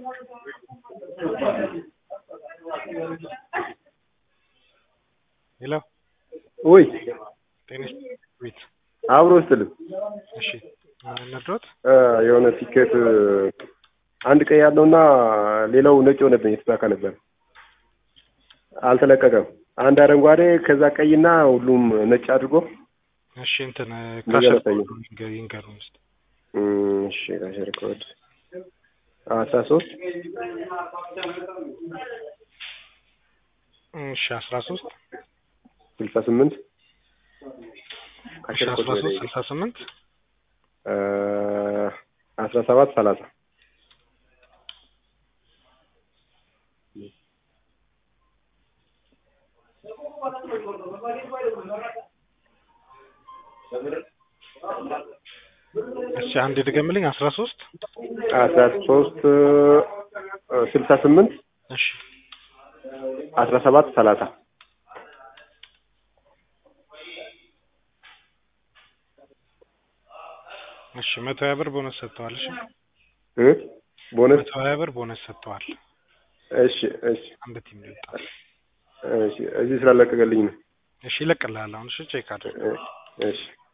ሄሎ ውይ ጤና ቤት አብሮ ስትልም እሺ ነግሮት የሆነ ቲኬት አንድ ቀይ ያለውና ሌላው ነጭ ሆነብኝ። የተሳካ ነበር አልተለቀቀም። አንድ አረንጓዴ ከዛ ቀይና ሁሉም ነጭ አድርጎ እሺ እንትን ነገር ካሸር አሳየኝ። ይንገሩን ውስጥ እም፣ እሺ ካሸር ኮድ አስራ ሶስት እሺ አስራ ሶስት ስልሳ ስምንት እሺ ካሸር ኮድ አስራ ሶስት ስልሳ ስምንት አስራ ሰባት ሰላሳ እሺ አንድ ድገምልኝ አስራ ሶስት አስራ ሶስት ስልሳ ስምንት እሺ አስራ ሰባት ሰላሳ እሺ መቶ ሀያ ብር ቦነስ ሰጥተዋል እሺ እ ቦነስ መቶ ሀያ ብር ቦነስ ሰጥተዋል እሺ እሺ አንድ ቲም ነው የወጣው እሺ እዚህ ስላለቀቀልኝ ነው እሺ ይለቅልሃል አሁን እሺ ቼክ አድርግ እ- እሺ